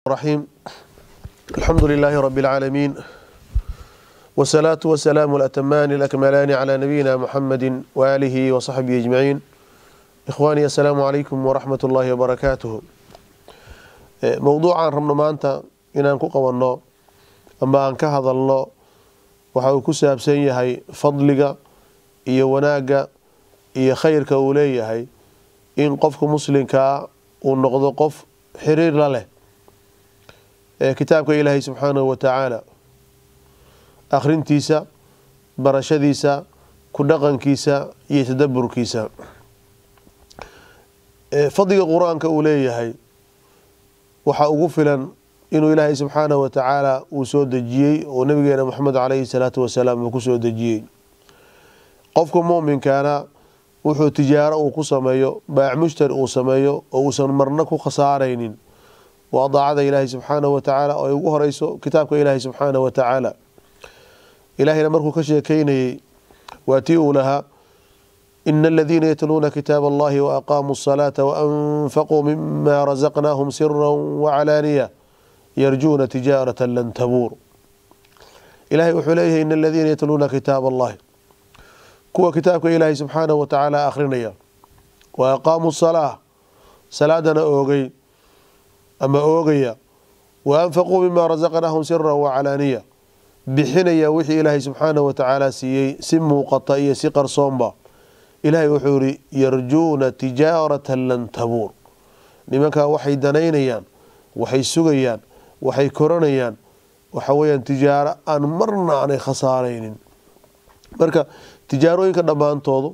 الرحيم الحمد لله رب العالمين والصلاة والسلام الأتمان الأكملان على نبينا محمد وآله وصحبه أجمعين إخواني السلام عليكم ورحمة الله وبركاته موضوعا ربنا maanta inaan ku qabanno ama aan ka hadalno waxa uu ku saabsan yahay fadliga iyo wanaagga iyo khayrka uu leeyahay in qofka muslimkaa uu noqdo qof xiriir la leh kitaabka ilaahay subxaanahu wa tacaala akhrintiisa barashadiisa ku dhaqankiisa iyo tadaburkiisa fadliga qur-aanka uu leeyahay waxaa ugu filan inuu ilaahay subxaanahu wa tacaala uu soo dejiyey oo nabigeena moxamed caleyhi salaatu wasalaam uu ku soo dejiyey qofka muminkaana wuxuu tijaaro uu ku sameeyo baac mushtari uu sameeyo oo uusan marna ku khasaaraynin waa daacada ilaahay subxaanahu wa tacaala oo ay ugu horeyso kitaabka ilaahay subxaanahu wa tacaala ilaahayna markuu ka sheekeynayey waa tii uu lahaa ina aladiina yatluuna kitaab allahi waaqaamuu asalaata waanfaquu mima razaqnaahum sira wacalaaniya yarjuuna tijaarata lan tabuur ilahay wuxuu leeyahay ina aladiina yatluuna kitaab allahi kuwa kitaabka ilaahay subxaanahu wa tacaala akhrinaya wa aqaamuu salaa salaadana oogay ama oogaya wa anfaquu mima rasaqnaahum sira wacalaaniya bixinaya wixii ilaahay subxaanahu watacaala siiyey si muuqata iyo si qarsoonba ilaahay wuxuu yihi yarjuuna tijaarata lan tabuur nimankaa waxay danaynayaan waxay sugayaan waxay koranayaan waxa weyaan tijaaro aan marna aanay khasaaraynin marka tijaarooyinka dhammaantoodu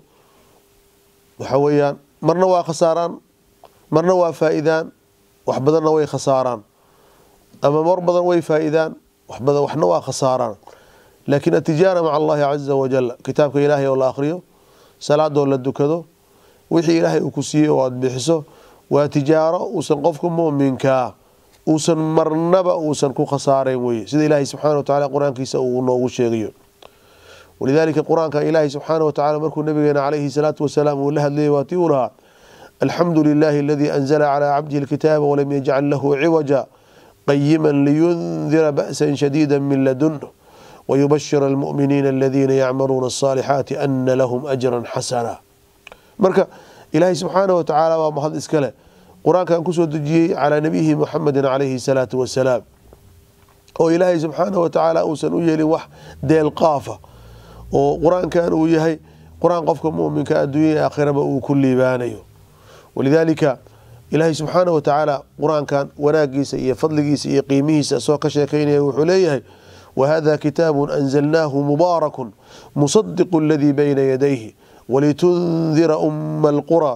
waxa weyaan marna waa khasaaraan marna waa faa-idaan wax badanna way khasaaraan ama mar badan way faa-idaan waxbadan waxna waa khasaaraan laakiin atijaara maca allahi caza wajal kitaabka ilaahay oo la akhriyo salaadoo la dukado wixii ilaahay uu ku siiyey oo aada bixiso waa tijaaro uusan qofka muminkaa uusan marnaba uusan ku khasaarayn weye sida ilaahay subxaana wa tacala qur-aankiisa uu noogu sheegayo walidaalika qur-aanka ilaahay subxaana wa tacala markuu nabigeena caleyhi salaatu wasalaam uu la hadlayay waa tii uu lahaa alxamdu lilahi aladii anzla calaa cabdihi alkitaaba walam yajcal lahu ciwaja qayima liyundira ba'sa shadiida min ladunh wayubashir almu'miniina aladiina yacmaluuna asalixaati ana lahum ajran xasana marka ilaahay subxaanah wa tacaala waa mahad iska leh qur-aankan kusoo dejiyey calaa nabiyihi muxamedin calayhi salaatu wasalaam oo ilaahay subxaanah wa tacaala uusan u yeelin wax deelqaafa oo qur-aankan uu yahay qur-aan qofka muminka adduunya aakhiraba uu ku liibaanayo walidaalika ilaahay subxaanah wa tacaala qur-aankan wanaagiisa iyo fadligiisa iyo qiimihiisa isagoo ka sheekeynaya wuxuu leeyahay wahada kitaabu anzalnaahu mubaarakun musadiqu aladii bayna yadayhi walitundira uma alqura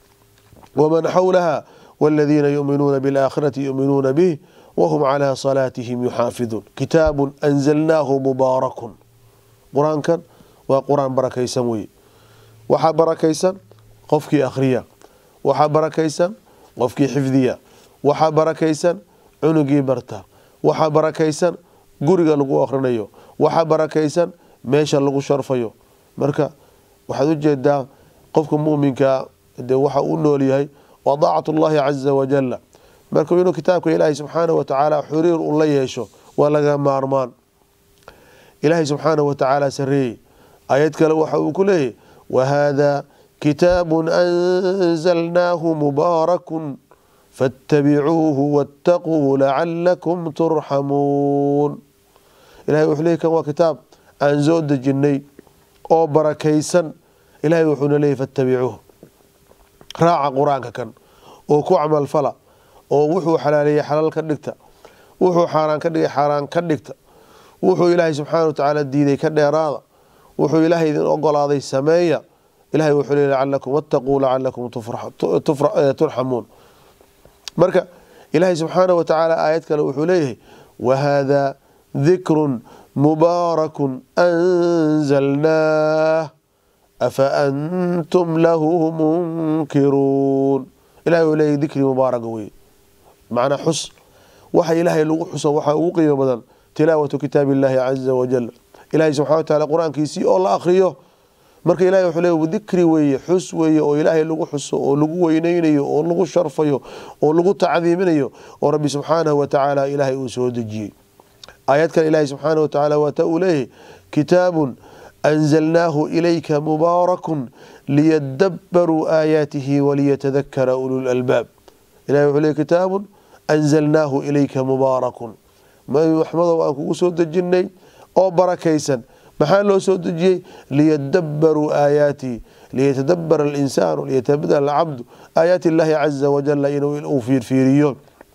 waman xawlaha waladiina yuminuuna bialaakhirati yuminuuna bih wahum calaa salaatihim yuxaafiduun kitaabun anzalnaahu mubaarakun qur-aankan waa qur-aan barakaysan weye waxaa barakaysan qofkii akhriya waxaa barakaysan qofkii xifdiya waxaa barakaysan cunugii barta waxaa barakaysan guriga lagu akhrinayo waxaa barakaysan meesha lagu sharfayo marka waxaad u jeedaa qofka muminkaa de waxa uu nool yahay waa daacatu llahi caza wajala marka inuu kitaabka ilaahay subxaanah wa tacaala xuriir u la yeesho waa laga maarmaan ilaahay subxaanah wa tacaala sareeyey ayad kale waxa uu ku leeyahy wahada kitaabu anzalnaahu mubaarakun faاtabicuuhu waاtaquu lacalakum turxamuun ilahay wuxuu leey kan waa kitaab aan soo dejinay oo barakaysan ilahay wuxuuna leeyay faاtabicuuh raaca qur-aanka kan oo ku camalfala oo wuxuu xalaaleeyey xalaal ka dhigta wuxuu xaaraan ka dhigay xaaraan ka dhigta wuxuu ilaahay subxaana wa tacaala diiday ka dheeraada wuxuu ilaahay idin ogolaaday sameeya ilahay wuxuu leey lacalakum wattaquu lacalakum turxamuun marka ilaahay subxaanah wa tacaala aayad kale wuxuu leeyahay wahada dikrun mubaarakun anzalnaah afa antum lahu munkiruun ilahay uu leeyahy dikri mubaaraga wey macnaa xus waxa ilaahay lagu xuso waxaa ugu qiimo badan tilaawatu kitaab illahi caza wajal ilahay subxana wa taala qur-aankiisii oo la akhriyo marka ilahay wuxuu leey dikri weeye xus weeye oo ilaahay lagu xuso oo lagu weyneynayo oo lagu sharfayo oo lagu tacdiiminayo oo rabbi subxaanahu watacaala ilaahay uu soo dejiyey aayad kale ilaahay subxaanahu watacaala waata uu leeyahay kitaabun anzalnaahu ilayka mubaarakun liyadabaruu aayaatihi waliyatadakara ululalbaab ilahay wuxuu leey kitaabun anzalnaahu ilayka mubaarakun nabi maxmedow aan kugu soo dejinay oo barakaysan maxaa loo soo dejiyey liyadabaruu aayaatihi liyatadabara alinsaanu liyatadabara alcabdu aayaati illaahi caza wajala inuu fiirfiiriyo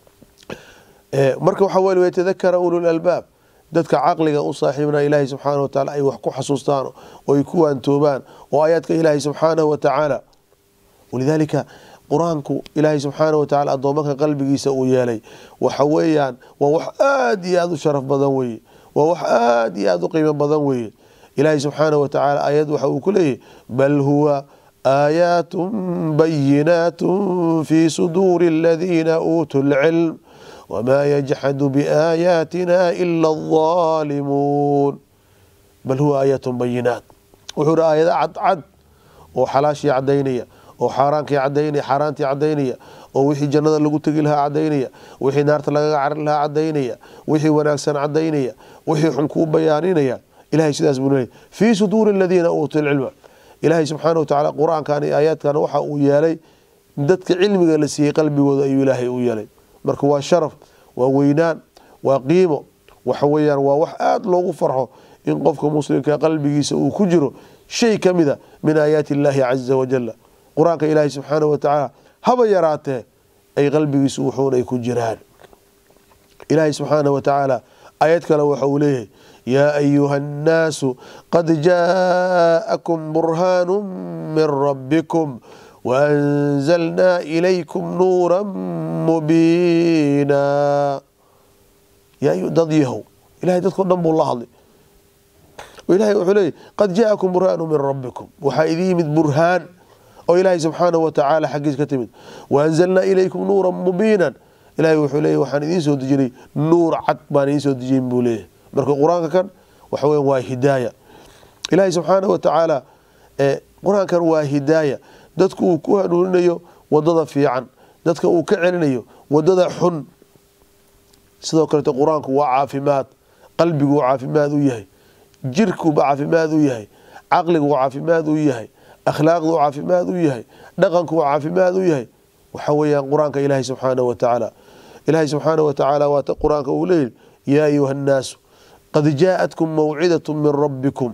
marka waxaa weye yatadakara ululalbaab dadka caqliga u saaxiibna ilaahay subxaanahu wataala ay wax ku xasuustaan oo ay ku waantoobaan oo aayaadka ilaahay subxaanahu watacaala walidaalika qur-aanku ilaahay subxaanahu watacaala addoomanka qalbigiisa uu yeelay waxa weeyaan waa wax aada iyo aada u sharaf badan weeye waa wax aada iyo aada u qiimo badan weeye ilaahay subxaanahu watacaala aayad waxa uu ku leeyahy bal huwa aayaatun bayinaatun fii suduuri aladiina uutuu lcilm wmaa yajxadu biaayaatina ila alظaalimuun bal huwa aayaat bayinaat wuxuu hi aayado cadcad oo xalaashii cadaynaya oo xaaraankii cadaynaya xaaraantii cadaynaya oo wixii jannada lagu tegi lahaa cadaynaya wixii naarta lagaga cari lahaa cadaynaya wixii wanaagsan cadaynaya wixii xun kuu bayaaninaya ilahay sidaas buu leeyay fii suduuri aladiina uutuu lcilma ilaahay subxaana watacaala qur-aankan iyo aayaadkan waxa uu yeelay dadka cilmiga la siiyey qalbigooda ayuu ilaahay u yeelay marka waa sharaf waa weynaan waa qiimo waxa weeyaan waa wax aada loogu farxo in qofka muslimka qalbigiisa uu ku jiro shay ka mida min aayaati illaahi caza wajala qur-aanka ilaahi subxaanahu watacaala haba yaraatee ay qalbigiisu wuxuun ay ku jiraan ilaahi subxaanahu watacaala aayad kale waxa uu leeyahay yaa ayuha annaasu qad jaa'akum burhaanu min rabbikum waanzalnaa ilaykum nuura mubiina dad yahow ilahay dadko dhan buu la hadlay ilahay wuxuu leeyay qad jaa'akum burhaanu min rabbikum waxaa idin yimid burhaan oo ilaahay subxaanahu watacaala xaggiis ka timid waanzalnaa ilaykum nuura mubiinan ilahay wuxuu leeyay waxaan idiin soo dejinay nuur cad baan idiin soo dejiyin buu leeyahay marka qur-aanka kan waxa weya waa hidaaya ilaahay subxaanahu watacaala qur-aankan waa hidaaya dadku uu ku hanuuninayo wadada fiican dadka uu ka celinayo wadada xun sidoo kalete qur-aanku waa caafimaad qalbiguu caafimaad u yahay jirkuuba caafimaad u yahay caqliguu caafimaad u yahay akhlaaqduu caafimaad u yahay dhaqankuu caafimaad u yahay waxa weeyaan qur-aanka ilaahay subxaanahu watacaala ilaahay subxaanahu watacaala waata qur-aanka uu leeyahy yaa ayuha annaasu qad jaa'atkum mawcidat min rabbikum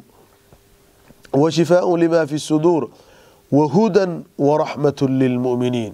wa shifaaءu lima fi suduur wahudan waraxmatu lilmu'miniin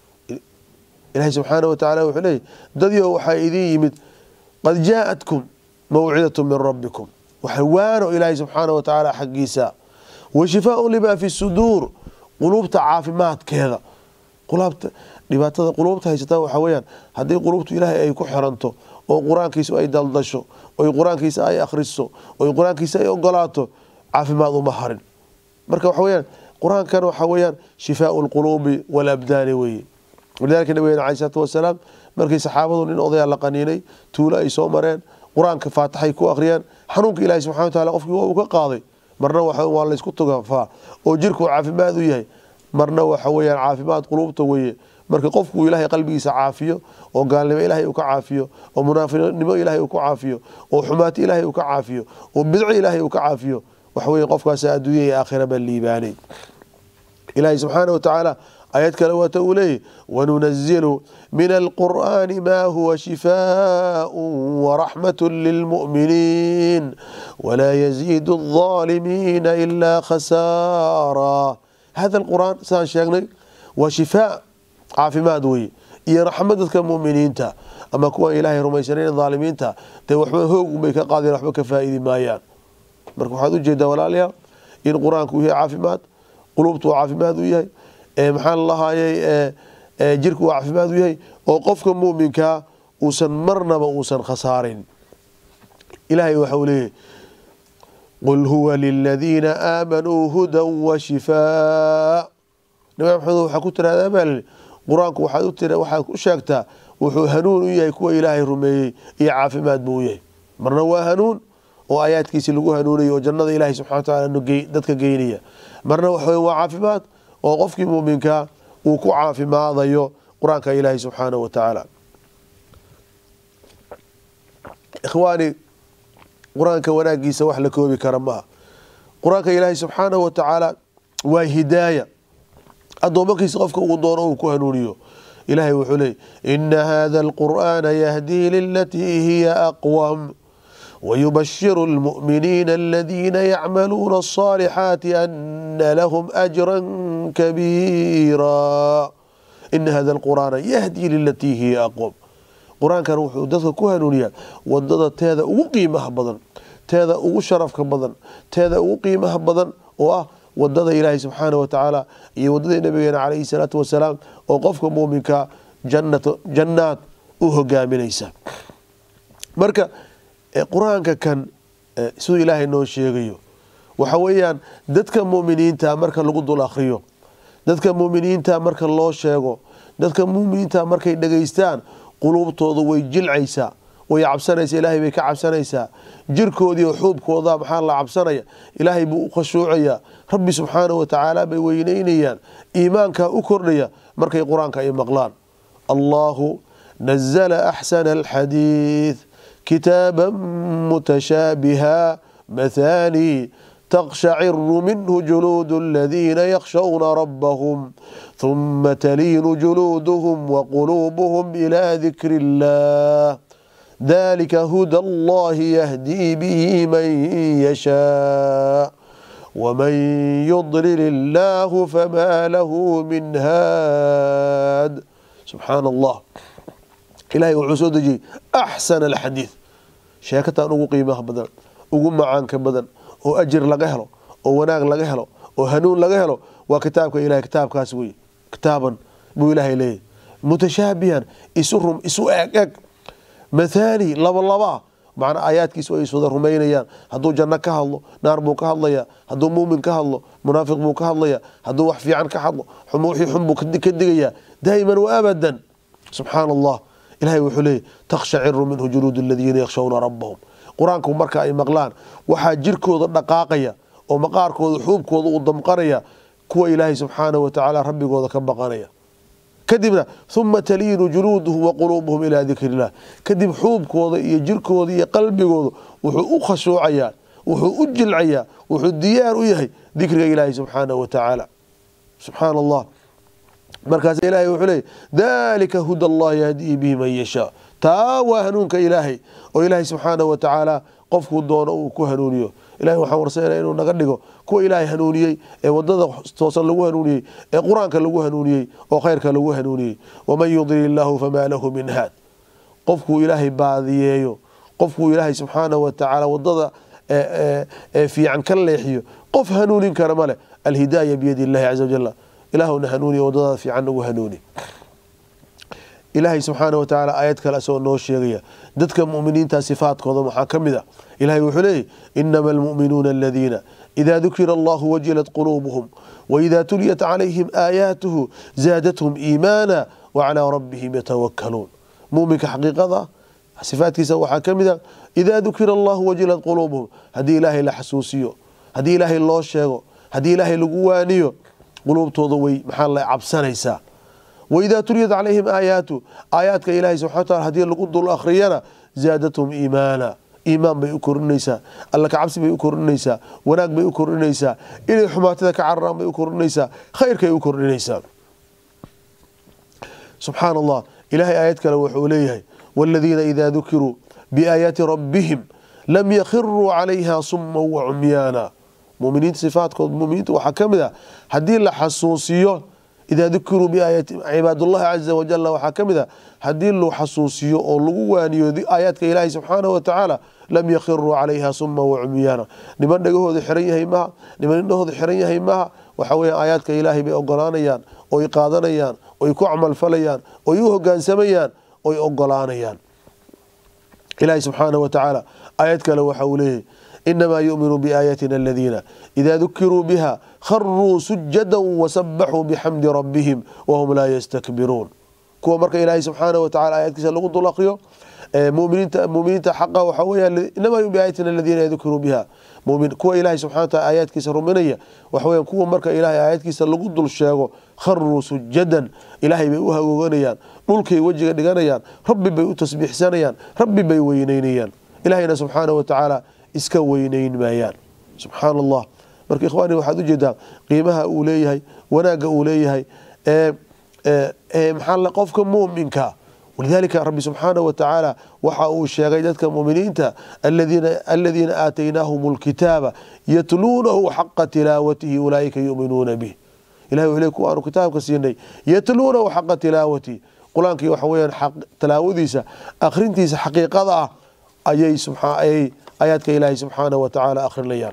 ilahay subxaanahu watacaala wuxuu leeyahy dadyo waxaa idin yimid qad jaa'atkum mawcidatu min rabbikum waxa waano ilaahay subxaanahu watacaala xaggiisa wa shifaaءu lima fi suduur quluubta caafimaadkeeda qulaabta dhibaatada quluubta haysataa waxaa weyaan haddii quluubtu ilaahay ay ku xiranto oo qur-aankiisa ay daldasho oy qur-aankiisa ay akhriso oy qur-aankiisa ay ogolaato caafimaad uma harin marka waxa weyaan qur-aankan waxaa weyaan shifaau lquluubi walabdaani weye walidalika nabigeen alai salaatu wasalaam markii saxaabadu nin odayaa la qaniinay tuulo ay soo mareen qur-aanka faatixay ku akhriyeen xanuunka ilahi subxana wa taala qofkii waa uu ka qaaday marna waa laysku tugafaa oo jirku caafimaad u yahay marna waxa weyaan caafimaad quluubta weye marka qofkuu ilaahay qalbigiisa caafiyo oo gaalnimo ilaahay uu ka caafiyo oo munaafiqnimo ilaahay uu ka caafiyo oo xumaati ilaahay uu ka caafiyo oo bidco ilaahay uu ka caafiyo waxa weye qofkaas adduunya iyo aakhira baa liibaanay ilaahay subxaana wa tacaala aayad kale waata uu leeyahy wanunazilu min alqur'aani ma huwa shifaaءu waraxmatu lilmu'miniin walaa yaziidu الظaalimiina ilaa khasaara hada alqur'aan sidaan sheegnay waa shifaa caafimaad weye iyo raxmad dadka muminiinta ama kuwan ilaahay rumaysanayn dhaalimiinta dee waxba hoog bay ka qaadeen waxba ka faa'idi maayaan marka waxaad ujeedaa walaalayaal in qur-aanku uu yahay caafimaad quluubtu uu caafimaad u yahay maxaa lalahaayey jirku uu caafimaad u yahay oo qofka muminkaa uusan marnaba uusan khasaarin ilaahay waxa uu leeyahy qul huwa liladiina aamanuu hudan wa shifaa nabi maxamed waxaa ku tirahdaa baa lii qur-aanku waxaad u sheegtaa wuxuu hanuun u yahay kuwa ilaahay rumeeyey iyo caafimaad buu u yahay marna waa hanuun oo aayaadkiisi lagu hanuunaya oo jannada ilahay subxana wa taala dadka geynaya marna waxa wey waa caafimaad oo qofkii muuminkaa uu ku caafimaadayo qur-aanka ilaahay subxaanahu wa tacaala ikhwaani qur-aanka wanaagiisa wax la koobi kara maaha qur-aanka ilaahay subxaanahu wa tacaala waa hidaaya addoomakiisa qofka uu doono uu ku hanuuniyo ilahay wuxuu leeyay ina hada alqur'aana yahdii lilatii hiya aqwam wayubashiru lmu'miniina aladiina yacmaluuna alصaalixaati ana lahum ajra kabiira ina hada alqur'aana yahdii lilatii hiya aqwam qur-aankan wuxuu dadka ku hanuuniyaa wadada teeda ugu qiimaha badan teeda ugu sharafka badan teeda ugu qiimaha badan oo ah wadada ilaahay subxaana wa tacaala iyo wadada nabigeena calayhi salaatu wasalaam oo qofka muuminka jannaad u hogaaminaysa marka qur-aanka kan siduu ilaahay noo sheegayo waxa weeyaan dadka muminiinta marka lagu dul akhriyo dadka muminiinta marka loo sheego dadka muminiinta markay dhegaystaan quluubtooda way jilcaysaa way cabsanaysaa ilaahay bay ka cabsanaysaa jirkoodii xuubkooda maxaa la cabsanaya ilaahay buu u khashuucayaa rabbi subxaanahu wa tacaala bay weyneynayaan iimaankaa u kordhaya markay qur-aanka ay maqlaan allahu nazala axsana alxadiid kitaaba mutashaabiha mathani تقشعر منه جلود الذين يخشون ربهم ثم تلين جلودهم وقلوبهم إلى ذكر الله ذلك هدى الله يهدي به من يشاء ومن يضلل الله فما له من هاد سبحان الله إلهي وعسودجي أحسن الحديث شاكتا أنه قيمة بدن ugu macaanka badan oo ajir laga helo oo wanaag laga helo oo hanuun laga helo waa kitaabka ilahay kitaabkaas wey kitaaban buu ilaahay leeyahy mutashaabihan isu rum isu eg eg mathani laba labaa macnaa aayaadkiisu ay iswada rumaynayaan hadduu janno ka hadlo naar buu ka hadlaya hadduu muumin ka hadlo munaafiq buu ka hadlaya hadduu wax fiican ka hadlo wixii xun buu ka digayaa daa'iman wa abadan subxaana allah ilahay wuxuu leeyahy takhshaciru minhu juluud aladiina yakhshawna rabbahum qur-aanku marka ay maqlaan waxaa jirkooda dhaqaaqaya oo maqaarkooda xuubkooda uu damqanaya kuwa ilaahay subxaanahu wa tacaala rabbigooda ka baqanaya kadibna uma taliinu juluuduhum wa quluubuhum ilaa dikri illah kadib xuubkooda iyo jirkooda iyo qalbigooda wuxuu u khashuucayaa wuxuu u jilcayaa wuxuu diyaar u yahay dikriga ilaahay subxaanahu wa tacaala subxaana allah markaas ilahay wuxuu leeyay dalika huda allah yahdii bihi man yashaa taa waa hanuunka ilaahay oo ilaahay subxaanahu wa tacaala qofkuu doono uu ku hanuuniyo ilahay waxaan warsanayna inuu naga dhigo kuwa ilaahay hanuuniyey ee wadada toosan lagu hanuuniyey ee qur-aanka lagu hanuuniyey oo khayrka lagu hanuuniyey waman yudlil illaahu famaa lahu min haad qofkuu ilaahay baadiyeeyo qofkuu ilaahay subxaanahu wa tacaala wadada ee fiican ka leexiyo qof hanuunin kara male alhidaaya biyadi illahi caza wajala ilaahuna hanuuniya wadadaada fiican nagu hanuuni ilaahay subxaana wa tacaala aayad kale asagoo noo sheegaya dadka muminiinta sifaadkooda waxaa ka mid a ilahay wuxuu leeyahy inama almu'minuuna aladiina ida dukira allahu wajilat quluubuhum waida tuliyat calayhim aayaatuhu zaadathum iimaana wacalaa rabbihim yatawakaluun muminka xaqiiqada sifaadkiisa waxaa ka mid a idaa dukira allahu wajilat quluubuhum haddii ilaahay la xasuusiyo haddii ilaahay loo sheego haddii ilaahay lagu waaniyo quluubtooda way maxaa la cabsanaysaa waidaa tuliyat calayhim aayaatu aayaadka ilaahay subxana wataala haddii lagu dul akhriyana zaadathum iimaana iimaan bay u kordhinaysaa alla kacabsi bay u kordhinaysaa wanaag bay u kordhinaysaa inay xumaatada ka cararaan bay u kordhinaysaa khayrkay u kordhinaysaa subxaana allah ilahay aayad kale wuxuu leeyahay waaladiina idaa dukiruu biaayaati rabbihim lam yakhiruu calayha suma wacumyaana muminiinta sifaadkood muminiinta waxaa ka mid ah haddii la xasuusiyo idaa dukiruu biaayati cibaadllahi caza wajala waxaa ka mid a haddii loo xasuusiyo oo lagu waaniyo aayaadka ilaahi subxaanahu wa tacaala lam yakhiruu calayha suma wacumyaana niman dhagahooda xiran yahay maha niman indhahooda xiran yahay maha waxa weya aayaadka ilaahay bay ogolaanayaan oy qaadanayaan oy ku camalfalayaan oy u hogaansamayaan oy ogolaanayaan ilaahi subxaanahu wa tacaala aayad kale waxa uu leeyahy inamaa yu'minu biaayatina aladiina idaa dukiruu biha kharuu sujada wasabaxuu bixamdi rabbihim wahum laa yastakbiruun kuwa marka ilaahay subxaanahu watacala aayaadkiisa lagu dul akriyo muminiinta muminiinta xaqa waxaa weeyaan inamaa yum biaayatina aladiina yadkuruu biha mumin kuwa ilaahay subxana wataala aayaadkiisa ruminaya waxa weeyaan kuwa marka ilaahay aayaadkiisa lagu dul sheego kharuu sujadan ilaahay bay u hagooganayaan dhulkay wejiga dhiganayaan rabbi bay u tasbiixsanayaan rabbi bay weyneynayaan ilaahayna subxaanahu watacaala iska weyneyn maayaan subxaana allah marka ikhwaani waxaad ujeedaa qiimaha uu leeyahay wanaagga uu leeyahay maxaa qofka muminka walidalika rabbi subxaanahu watacaala waxa uu sheegay dadka muminiinta aladiina aataynaahum lkitaaba yatluunahu xaqa tilaawatihi ulaaika yuminuuna bih ilahi wuxuu le kuwa aanu kitaabka siinay yatluunahu xaqa tilaawatihi qur-aankii waxa weyaan tilaawadiisa akhrintiisa xaqiiqada ah ayay ayay aayaadka ilaahay subxaanahu watacaala akhrinayaan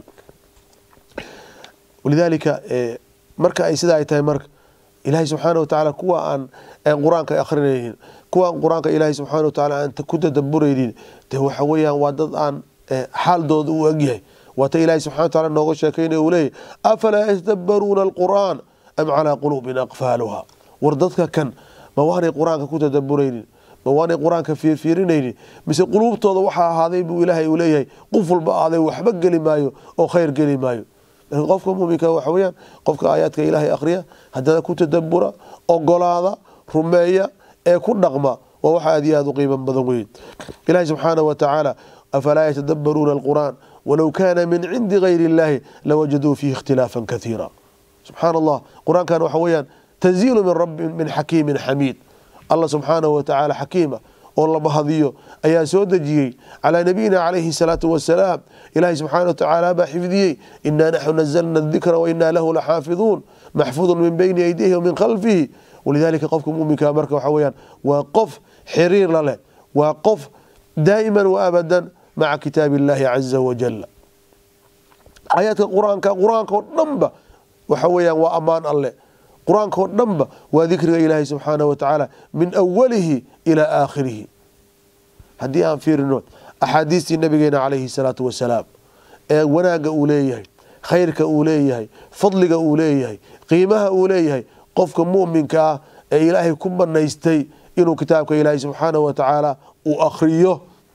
walidaalika marka ay sida ay tahay marka ilaahay subxaana watacaala kuwa aan qur-aanka akhrinaynin kuwa aan qur-aanka ilaahay subxaana watacaala aan ku tadaburaynin de waxa weeyaan waa dad aan xaaldooda u egyahay waata ilaahay subxana wataala nooga sheekaynaya uu leeyahy afalaa yatadabbaruuna alqur'aan am calaa quluubin aqfaaluha war dadka kan ma waanay qur-aanka ku tadaburaynin ma waanay qur-aanka fiirfiirinaynin mise quluubtooda waxaa ahaaday buu ilaahay uu leeyahay qof walba ahaaday waxba geli maayo oo khayr geli maayo qofka muminka waxa weyaan qofka aayaadka ilaahay akhriya haddana ku tadabura ogolaada rumeeya ee ku dhaqma waa wax aad iyo aad u qiiman badan weyn ilahi subxaanahu watacaala afalaa yatadabaruuna alqur'aan walow kaana min cindi gayri illahi lawajaduu fiihi ikhtilaafan kaiira subxaana allah qur-aankan waxa weyaan tanziilu min rabbi min xakiimin xamiid allah subxaanahu watacaala xakiima oo la mahadiyo ayaa soo dejiyey calaa nabiyina calayhi salaatu wasalaam ilaahay subxaana watacaala baa xifdiyey inaa naxnu nazalna dikra wainaa lahu laxaafiduun maxfuudun min bayni aydihi wamin khalfihi walidalika qofka muminka marka waxa weyaan waa qof xiriir la leh waa qof daa'iman wa abadan maca kitaabi illahi caza wajala aayaadka qur-aanka qur-aanka oo dhanba waxa weyaan waa ammaan alle qur-aanka oo dhanba waa dikriga ilaahay subxaanahu watacaala min awalihi ilaa aakhirihi haddii aan fiirino axaadiistii nabigeena calayhi salaatu wasalaam ee wanaagga uu leeyahay khayrka uu leeyahay fadliga uu leeyahay qiimaha uu leeyahay qofka muminka ah ee ilaahay ku banaystay inuu kitaabka ilaahay subxaanahu watacaala uu akhriyo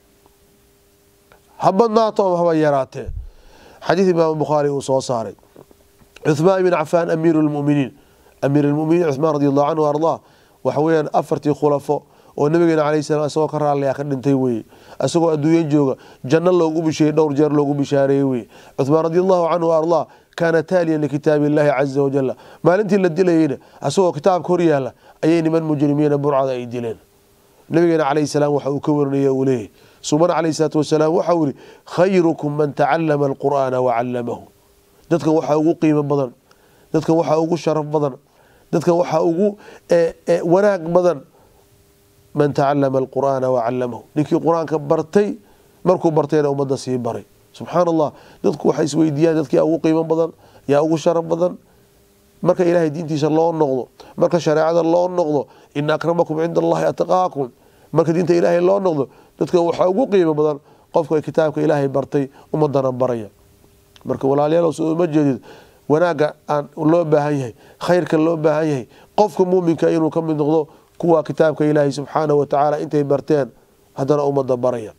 ha badnaato ama haba yaraatee xadiid imaam bukhaari uu soo saaray cuhmaan ibn cafaan amiiru lmuminiin amiir lmuminiin cuhmaan radi allahu canhu ardaa waxa weyaan afartii khulafo oo nabigeena calayh salam isagoo ka raalliya ka dhintay weye isagoo adduunyan jooga janno loogu bisheeyey dhowr jeer loogu bishaareeyey weye cuhmaan radi allahu canhu ardaa kaana taaliyan likitaabi illahi caza wajala maalintii la dilayeyna isagoo kitaabka hor yaala ayay niman mujrimiina burcada ay dileen nabigeena calayh salaam waxa uu ka warinaya uu leeyahy subana calayh salaatu wasalaam waxau yihi khayrukum man tacalama alqur'aana wacallamahu dadkan waxaa ugu qiimo badan dadkan waxaa ugu sharaf badan dadkan waxaa ugu wanaag badan man tacalama alqur'aana wacallamahu ninkii qur-aanka bartay markuu bartayna ummadda sii baray subxaana allah dadku waxay isweydiiyaan dadkii ugu qiimo badan yaa ugu sharaf badan marka ilaahay diintiisa loo noqdo marka shareecada loo noqdo ina akramakum cinda allahi atqaakum marka diinta ilaahay loo noqdo dadka waxaa ugu qiimo badan qofka kitaabka ilaahay bartay ummadana baraya marka walaalayaal soo uma jeedid wanaagga aan loo baahan yahay khayrka loo baahan yahay qofka muminka inuu ka mid noqdo kuwa kitaabka ilaahay subxaanahu watacaala intay barteen haddana ummadda baraya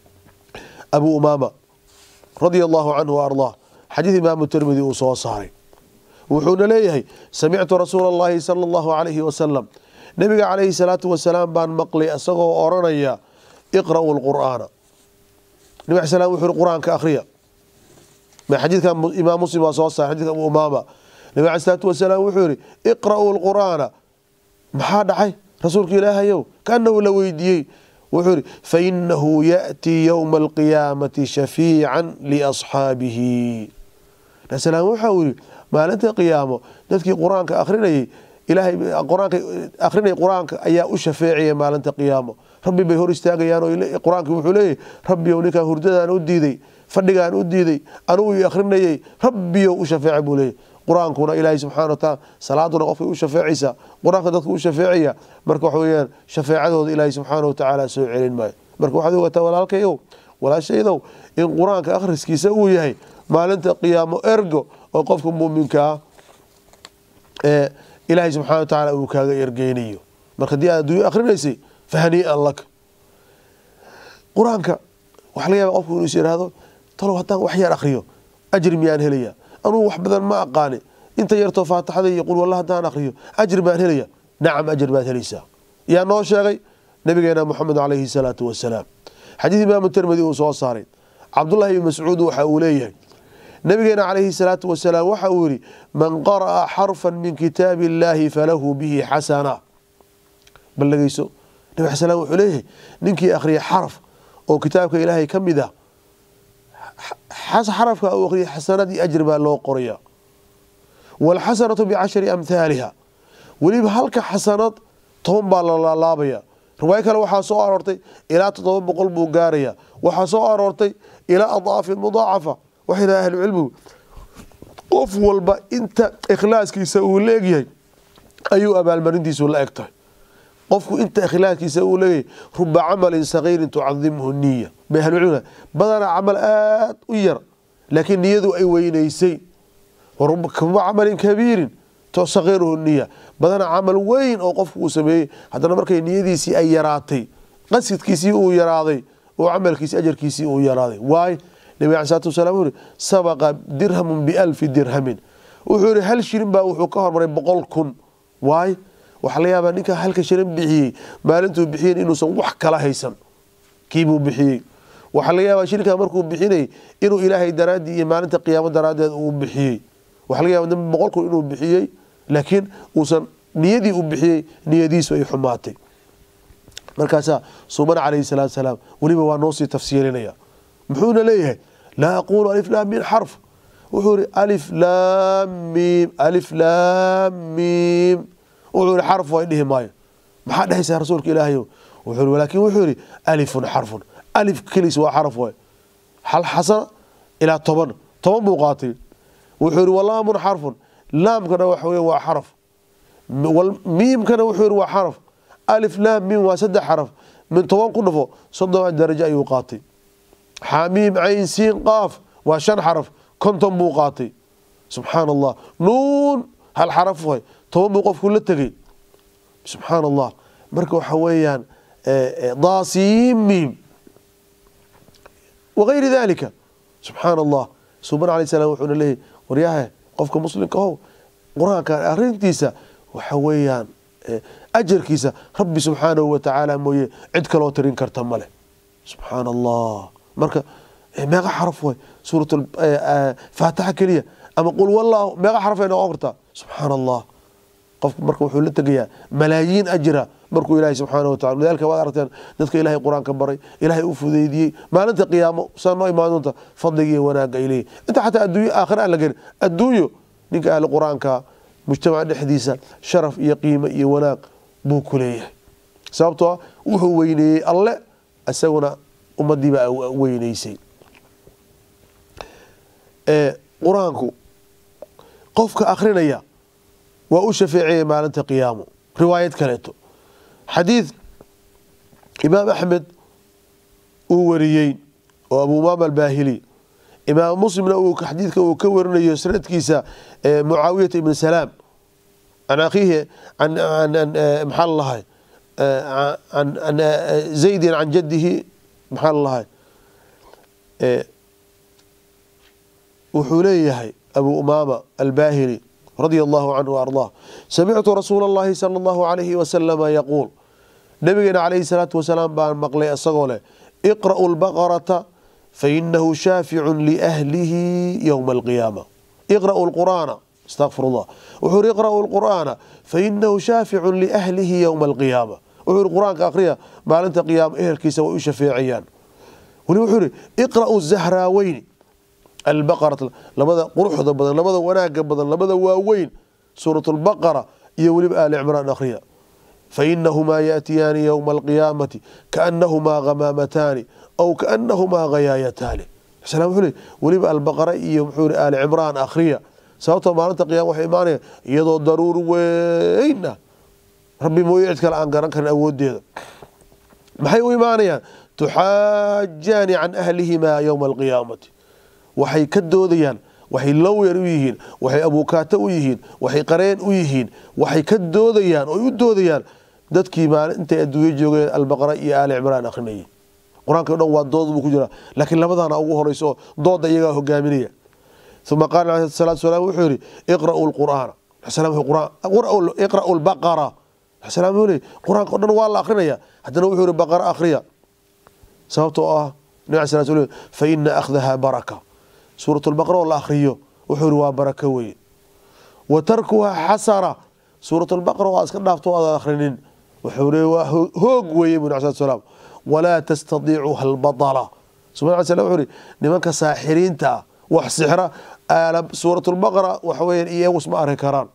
abu umaama radia allahu canhu wa ardaa xadiid imaamu tirmidi uu soo saaray wuxuuna leeyahay samictu rasuula allahi sala allahu calayhi wasalam nabiga calayhi salaatu wasalaam baan maqlay isagoo oranaya iqra'u lqur'aana nabig al slam wuxu uri qur-aanka akhriya xadiidkan imaam muslim waa soo saaray xadidka abu umaama nabig alai salaatu wasalaam wuxuu yihi iqra'uu lqur'aana maxaa dhacay rasuulka ilaahayow kaanahu la weydiiyey wuxuu yihi fainahu yaأtii ywma alqiyaamati shafiican liasxaabihi nabisalam waxau yihi maalinta qiyaamo dadkii qur-aanka akhrinayay ilaahay qur-aanka akhrinaya qur-aanka ayaa u shafeecaya maalinta qiyaamo rabbi bay hor istaagayaan oo qur-aanki wuxuu leeyahy rabbiyow ninkaa hurdadaan u diiday fadhigaan u diiday anugu i akhrinayay rabbiyow u shafeeca buu leeyahy qur-aankuna ilaahay subxana wataala salaaduna qofkay u shafeecaysaa qur-aanka dadka u shafeecaya marka waxa weyaan shafeecadooda ilaahay subxaana watacaala soo celin maayo marka waxaad ogataa walaalkayow walaashaydow in qur-aanka akhriskiisa uu yahay maalinta qiyaamo ergo oo qofka muminka ah ee ilaahay subxana watacaala uu kaaga ergeynayo marka haddii aad adduunyo akrinaysay fahanii'an laka qur-aanka waxaa laga yaaba qofku inuu is yidhaahdo talow haddaan wax yar akriyo ajri miyaan helaya anugu wax badan ma aqaani inta yartoo faatixada iyo qul walla haddaan akriyo ajri baan helaya nacam ajri baad helaysaa yaa noo sheegay nabigeena moxamed calayhi salaatu wasalaam xadiid imaamu tirmidi uu soo saaray cabdullahi ibn mascuud waxa uu leeyahay nabigeena calayhi salaatu wasalaam waxa uu yidhi man qara'a xarfan min kitaabi illaahi falahu bihi xasana bal dhegeyso nabi xasan wuxuu leeyahay ninkii akhriya xaraf oo kitaabka ilaahay ka mid ah xarafka uu akhriya xasanadii ajri baa loo qoraya waalxasanatu bicashari amhaaliha weliba halka xasanad toban baa la laalaabaya riwaayo kale waxaa soo aroortay ilaa toddoba boqol buu gaaraya waxaa soo aroortay ilaa adaafin mudaacafa waxay dhaha ahlucilmigu qof walba inta ikhlaaskiisa uu leegyahay ayuu abaalmarintiisu la eg tahay qofku inta ikhlaaskiisa uu leeyahay ruba camalin sagiirin tucadimhu niya bay ahlucilmiga badanaa camal aada u yar laakiin niyadu ay weynaysay ruba camalin kabiirin sagiiruhu niya badanaa camal weyn oo qofku uu sameeyey haddana markay niyadiisii ay yaraatay qasidkiisii uu yaraaday oo camalkiisi ajarkiisii uu yaraaday waay nabig alai salatu wasalaam wuxuu yihi sabaqa dirhamun bialfi dirhamin wuxuu yihi hal shilin baa wuxuu ka hormaray boqol kun waay waxaa la yaabaa ninkaa halka shilin bixiyey maalintuu bixiyen inuusan wax kala haysan kiibuu bixiyey waxaa laga yaabaa shilinkaa markuu bixinayay inuu ilaahay daraaddii iyo maalinta qiyaamo daraaddeed uu bixiyey waxaa laga yaaba boqol kun inuu bixiyey laakiin uusan niyadii u bixiyey niyadiisu ay xumaatay markaasaa suuban calayhi salaatu salaam weliba waa noo sii tafsiilinaya muxuuna leeyahay laa aqulu alif laam min xarf wuxuu yihi alif laam miim alif laam miim wuxuu yihi xarf way dhihi maayo maxaa dhehaysaa rasuulka ilaahayow wuxuu yihi laakiin wuxuu yihi alifun xarfun alif keliis waa xarf waay hal xasana ilaa toban toban buu qaatay wuxuu yihi walaamun xarfun laamkana waxa wey waa xaraf miimkana wuxuu yihi waa xaraf alif laam miim waa saddex xaraf min toban ku dhafo soddon darajo ayuu qaatay xamiim cayn siin qaaf waa shan xaraf konton buu qaatay subxaan allah nuun hal xaraf way toban buu qofku la tegey subxaan allah marka waxa weeyaan daasiimiim wagayri dalika subxaan allah suban alay salam wuxuuna leeyahy waryahe qofka muslimka ow qur-aanka arintiisa waxa weeyaan ajarkiisa rabbi subxaanahu watacaala mooye cid kaloo tirin karta male subxaan allah marka meeqa xaraf way suurat faatixa keliya ama qul wallahu meeqa xaraf ay noqon kartaa subxaan allah qofku marka wuxuu la tegayaa malaayiin ajra markuu ilaahay subxaana watacala lidalika waad aragteen dadka ilaahay qur-aanka baray ilaahay u fudeydiyey maalinta qiyaamo saa noo imaan doonta fadliga iyo wanaagga ay leeyihin inta xataa adduunyo aakhira aan la gelin adduunyo ninka ahli qur-aanka mujtamaca dhexdiisa sharaf iyo qiimo iyo wanaag buu ku leeyahay sababtoo ah wuxuu weyneeyey alle isaguna ummadiiba weyneysay qur-aanku qofka akrinaya waa u shafeecaya maalinta qiyaamo riwaayad kaleeto xadiid imaam axmed uu wariyey oo abu umaama albaahili imaam muslimna uu xadiidka uu ka warinayo sanadkiisa mucaawiyata ibn salaam can akhiihi maxaa lalahay an zaydin can jadihi maxaa lalahay wuxuu leeyahay abu umaama albaahili radia allahu canhu ardaa samictu rasuula اllahi sala allahu alayhi wasalama yaquul nabigeena calayhi salaatu wasalaam baan maqlay isagoo leh iqra'u lbaqarata fainahu shaaficun liahlihi yowma alqiyaama iqra'u lqur'aana astaqfir llah wuxuu ihi iqra'u lqur'aana fainahu shaaficun liahlihi yowma alqiyaama wuxuu ihi qur-aanka akhriya maalinta qiyaama ehelkiisa way u shafeecayaan weli wuxuu ihi iqra'u zahraaweyni albaqara labada quruxda badan labada wanaaga badan labada waaweyn suurat lbaqara iyo weliba aali cimraan akhriya fainahumaa yaatiyaani yowma alqiyaamati kaanahumaa hamaamataani aw kaanahumaa hayaayataani wuxuu le weliba albaqara iyo muxuu aali cimraan akhriya sababtoo maalinta qiyama waxay imaanaya iyadoo daruur weyn ah rabbi mooye cid kale aan garan karin awoodeeda maxay u imaanayaan tuxaajaani can ahlihimaa yowma alqiyaamati waxay ka doodayaan waxay lawyer u yihiin waxay abukaato u yihiin waxay qareen u yihiin waxay ka doodayaan oy u doodayaan dadkii maalin intay adduunyo joogeen albaqara iyo aali cimraan akrinayay qur-aanka o dhan waa dood buu ku jiraa laakiin labadana ugu horeyso dooda iyagaa hogaaminaya uma qaala aleh salatu salam wuxuu yihi iqra'u lqur'aana iqra'u lbaqara salam wuxuu leey qur-aanka o dhan waa la akrinaya haddana wuxuu yihi baqara akhriya sababtoo ah nabi ala sala sl fa ina akhdaha baraka suurat lbaqara oo la akhriyo wuxuu yihi waa barako weye wa tarkuha xasara suurat lbaqara waa iska dhaafto aad akhrinin wuxuu le waa hoog weeye bu nabi slat slaam walaa tastadiicuha albadala subana sl wuxuu ihi nimanka saaxiriinta ah wax sixra suurat lbaqara waxa weya iyagu isma arki karaan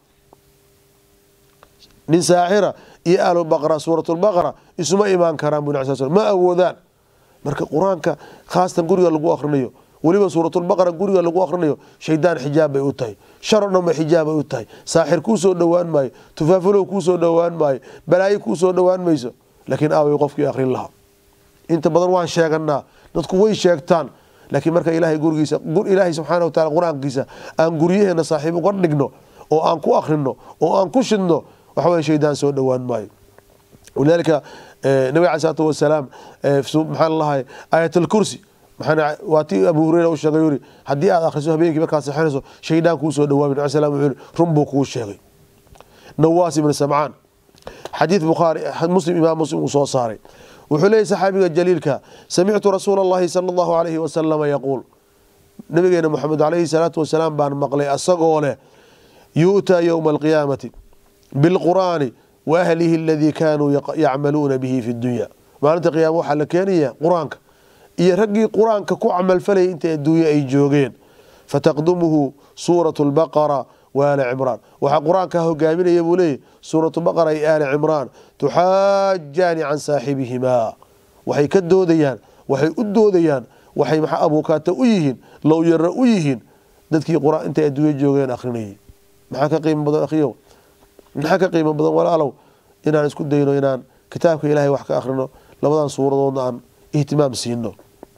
nin saaxira iyo ahlubaqra suurat lbaqara isuma imaan karaan bu nabi sal ma awoodaan marka qur-aanka khaasatan guriga lagu akrinayo weliba suuratulbaqara guriga lagu akrinayo shaydaan xijaab bay u tahay shar o dhan ba xijaab bay u tahay saaxir kuu soo dhowaan maayo tufaafulow kuu soo dhowaan maayo balaayo kuu soo dhowaan mayso laakiin aaway qofkii akrin lahaa inta badan waan sheeganaa dadku way sheegtaan laakiin marka ilaahay gurigiisa ilaahay subxaana wataala qur-aankiisa aan guryaheena saaxiib uga dhigno oo aan ku akrino oo aan ku shidno waxa weye shaydaan soo dhowaan maayo walidaalika nabig alai salaatu wasalaam maxaa lalahay aayat alkursi waa ti abu hureyra u sheegay yuri haddii aad akhriso habeenkii markaad sexinayso shaydaan kuu soo dhawaami nabi slam wuxuu yiri run buu kuu sheegay nawaas ibn samcaan xadiid bukhaari muslim imaam muslim uu soo saaray wuxuu leeyay saxaabiga jaliilka samictu rasuula allahi sala allahu alayhi wasalama yaquul nabigeena moxamed alayhi salaatu wasalaam baan maqlay asagoo leh yu'taa yowma alqiyaamati bilqur'aani wa ahlihi aladii kaanuu yacmaluuna bihi fi dunya maalinta qiyaama waxaa la keenaya qur-aanka iyo raggii qur-aanka ku camalfalayay inta adduunye ay joogeen fataqdumuhu suuratu lbaqara wa aali cimraan waxaa qur-aanka hogaaminaya buu leeyahy suuratu baqara iyo aali cimraan tuxaajaani can saaxibihimaa waxay ka doodayaan waxay u doodayaan waxay maxa abuukaata u yihiin lowyaro u yihiin dadkii qur-aan intay adduunye joogeen akhrinayay maxaa ka qiimo badan akhriyow maxaa ka qiimo badan walaalow inaan isku dayno inaan kitaabka ilaahay wax ka akhrino labadan suuradoodna aan ihtimaam siino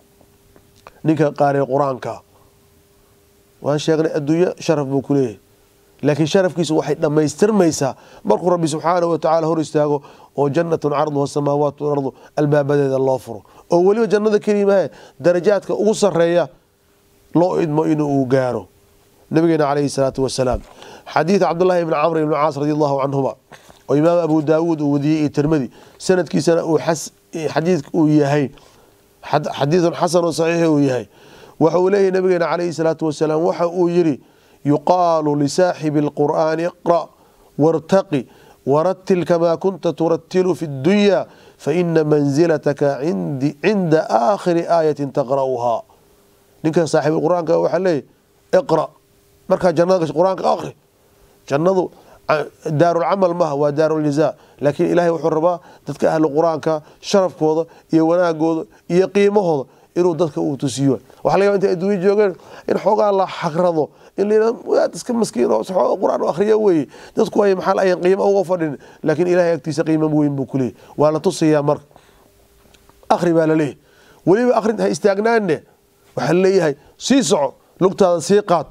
ninka qaariya qur-aanka waan sheegnay adduunyo sharaf buu ku leeyahay laakiin sharafkiisu waxay dhammaystirmaysaa markuu rabbi subxaanahu watacaala hor istaago oo jannatun carduha samaawaat walardu albaabadeeda loo furo oo weliba jannada keliimahe darajaadka ugu sareeya loo idmo inuu gaaro nabigeena calayhi salaatu wasalaam xadiid cabdullahi ibni camr ibni caas radi allahu canhuma oo imaam abu daawuud uu wadiyey iyo tirmadi sanadkiisana uu xadiidka uu yahay xadiidun xasanun saxiix uu yahay waxa uu leeyahy nabigeena calayhi salaatu wasalaam waxa uu yidhi yuqaalu lisaaxibi alqur'aani iqra' wartaqi waratil kamaa kunta turatilu fi اdunya faina manzilataka cinda aakhiri aayatin taqra'uhaa ninka saaxiib qur-aanka waxaa leeyahy iqra' markaa jannada gasho qur-aanka akri jannadu daarulcamal maha waa daaruljaza laakiin ilahay wuxuu rabaa dadka ahlu qur-aanka sharafkooda iyo wanaagooda iyo qiimahooda inuu dadka uu tusiyo waxa laga yaba intay adduunya joogeen in xoogaa la xagrado in la waad iska maskiin oo qur-aan u akhriya weeye dadku ay maxaa ayan qiimo uga fadhin laakiin ilahay agtiisa qiimo weyn buu ku leeyay waa la tusayaa marka akhri baa la leeyahy weliba akhrin ha istaagnaanne waxaa laleeyahay sii soco lugtaada sii qaad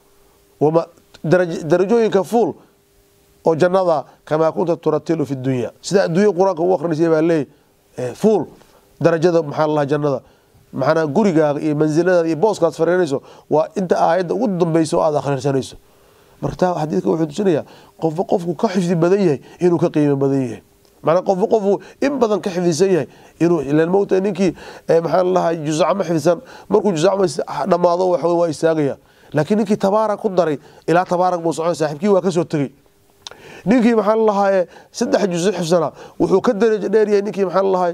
darajooyinka fuul oo jannada kamaa kunta turatilu fi dunya sida adduunya qur-aanka u akhrinaysa baa leeyahy fuul darajada maxaa lalaha jannada maxanaa gurigaaga iyo mansiladaada iyo booskaad fariinayso waa inta aayadda ugu dambeysa oo aada akhrisanayso marka taa xadiidka wuxuu tusinayaa qofba qofku ka xifdi badan yahay inuu ka qiimo badan yahay macnaa qofba qofku in badan ka xifdisan yahay inuu ilan mowta ninkii maxaa lalahay jusacmo xifdisan markuu jusacmo dhammaado waxa waa istaagaya laakiin ninkii tabaarak ku daray ilaa tabaarak buu socon saaxiibkii waa kasoo tegey ninkii maxaa lalahaye saddex juso xifsanaa wuxuu ka darajo dheeryahay ninkii maxaa lalahay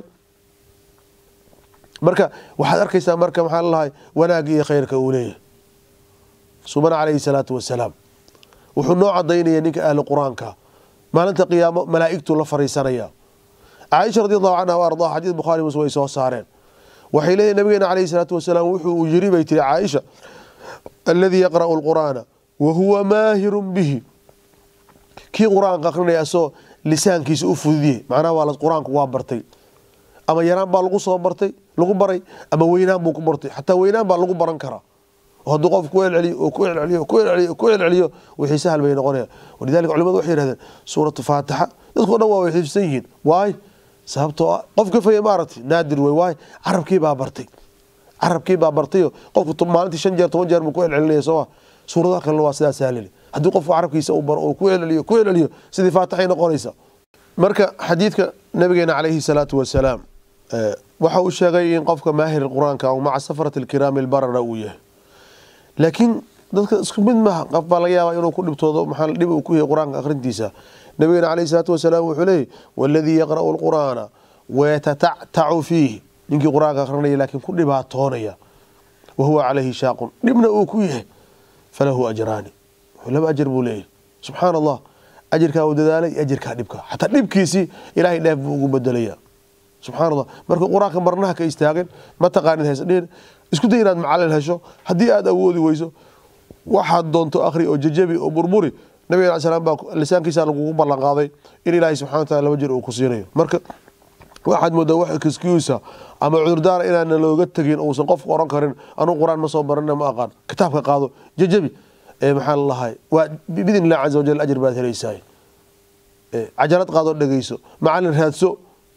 marka waxaad arkaysaa marka maxaa lalahay wanaagga iyo khayrka uu leeyahay subana calayhi salaatu wasalaam wuxuu noo cadaynaya ninka ahli qur-aanka maalinta qiyaamo malaa'igtuu la fariisanaya caaisha radi allahu canha wa ardaha xadiid bukhari muslim way soo saareen waxay leeyihin nabigeena calayhi salaatu wasalaam wuxuu yiri bay tiri caaisha aladii yaqra'u lqur'aana wa huwa maahirun bihi kii qur-aanka akrinaya asoo lisaankiisa u fududiyey macnaha waa qur-aanku waa bartay ama yaraan baa lagu soo bartay lagu baray ama weynaan buu ku bartay xataa weynaan baa lagu baran karaa oo hadduu qof ku celceliyo oo ku celceliyo ku celceliyo ku celceliyo wixii sahal bay noqonayaan walidalika culimadu waxay yidhahdeen suuratu faatixa dadkao dhan waa way xifsan yihiin waay sababtoo ah qof ka faya maaragtay naadir wey waay carabkii baa bartay carabkii baa bartayo qofku maalintii shan jeer toban jeer buu ku celcelinaya sooma suuradaha kalena waa sidaa sahlili haddii qofku carabkiisa uu baro oo ku celceliyo ku celceliyo sidii faatixay noqonaysa marka xadiidka nabigeena calayhi salaatu wasalaam waxa uu sheegay in qofka maahir qur-aanka aw maca safarati alkiraami albarara uu yahay laakiin dadka isku mid maaha qof baa laga yaabaa inuu ku dhibtoodo maxaa dhib uu ku yahay qur-aanka akhrintiisa nabigeena calayhi salaatu wasalaam wuxuu leeyahy waladii yaqra'u alqur'aana wayatatactacu fiihi ninkii qur-aanka akhrinaya laakiin ku dhibaatoonaya wa huwa calayhi shaaqun dhibna uu ku yahay falahu ajraani laba ajar buu leeyahy subxaana allah ajirkaa uu dadaalay ajirkaa dhibka xataa dhibkiisii ilaahay dheef buu ugu bedelaya subxana allah marka qur-aanka marnaha ka istaagin ma taqaanid haysdhihin isku day inaad macalin hesho haddii aad awoodi weyso waxaad doonto akhri oo jajabi oo burburi nabiga al slam baa lisaankiisa lagugu ballan qaaday in ilaahay subxana wa taala laba jir uu ku siinayo marka waxaad moodaa wax excuse ama cudurdaara inaana looga tegin uusan qofku oran karin anuu qur-aan ma soo barana ma aqaan kitaabka qaado jajabi maxaa lalahay waa bidn illah caza wajal ajir baad helaysaa cajalad qaadoo dhegeyso macalin raadso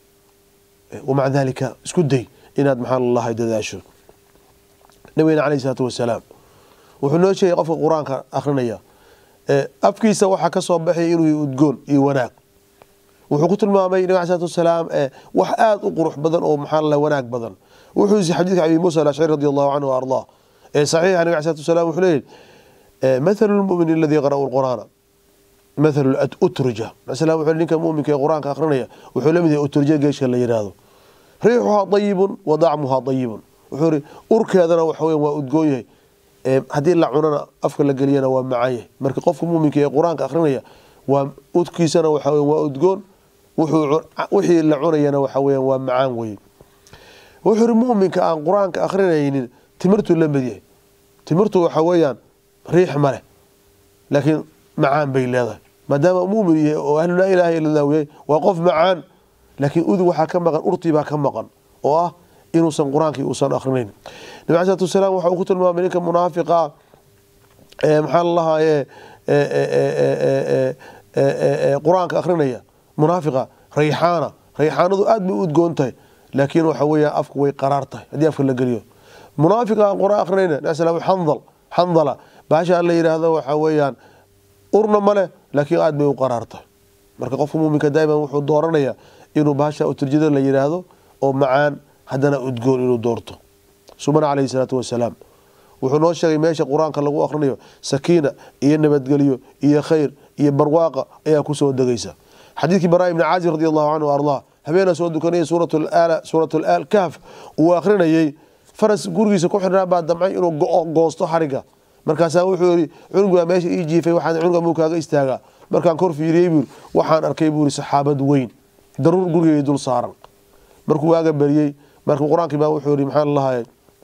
wamaca dalika isku day inaad maxaa lalahay dadaasho nabigena alayh isalaatu wasalaam wuxuu noo sheegay qofka qur-aanka akrinaya afkiisa waxaa ka soo baxay inuu udgoon iyo wanaag wuxuu ku tilmaamay nabig alay slatu wasalaam wax aada u qurux badan oo maxaa lalahay wanaag badan wuxuu yisi xadiidka abi muusa alashcari radi allahu canhu ardaa ee saxiixa nabig alay slatu wasalam wuxuu leeyahy mathalu lmumin aladi yaqra'u lqur'aana mathalu utrija masala wuxuu ninka muminka ee qur-aanka akrinaya wuxuu la mid yahay utrija geeshka la yidhaahdo riixuhaa dayibun wa dacmuhaa dayibun wuxuu iri urkeedana waxa weya waa udgoon yahay haddii la cunana afka la geliyana waa macaan yahay marka qofka muminka ee qur-aanka akrinaya waa udkiisana waxa weya waa udgoon wixii la cunayana waxa weya waa macaan weye wuxuu iri muminka aan qur-aanka akrinaynin timirtuu la mid yahay timirtu waxa weeyaan riix ma leh laakiin macaan bay leedahay maadaama mumin yahay oo ahlu laa ilaha illa llah yahay waa qof macaan laakiin udug waxaa ka maqan urtii baa ka maqan oo ah inuusan qur-aankii uusan akrinayn nabi ala slatu wasalaam waxa uu ku tilmaamay ninka munaafiqa maxaa lalahaye qur-aanka akrinaya munaafiqa rayxaana rayxaanadu aad bay u udgoon tahay laakiin waxa weeya afku way qaraar tahay haddii afka la geliyo munaafiqa aan qur-aan akrinayna nabi slam xandal xandala baasha la yidhaahdo waxa weeyaan urna ma leh laakiin aad bay u qaraar tahay marka qofka muminka daa'iman wuxuu dooranaya inuu baasha uturjada la yidhaahdo oo macaan haddana udgoon inuu doorto subana calayhi salaatu wasalaam wuxuu noo sheegay meesha qur-aanka lagu akhrinayo sakiina iyo nabadgelyo iyo khayr iyo barwaaqa ayaa kusoo degaysa xadiidkii baraa ibni caazib radi allahu canhu ardaa habeena soo dukanaya suurat al kahf uu akhrinayey faras gurigiisa ku xidhnaa baa damcay inuu goosto xariga markaasaa wuxuu yii cunugaa meesha ii jiifay waxaan cunuga muu kaaga istaagaa markaan kor fiiriyey buu waxaan arkay buu saxaabad weyn daruur gurigay dul saaran markuu waaga beriyey marka qur-aankii baa wuxuu yii maxaa lalahay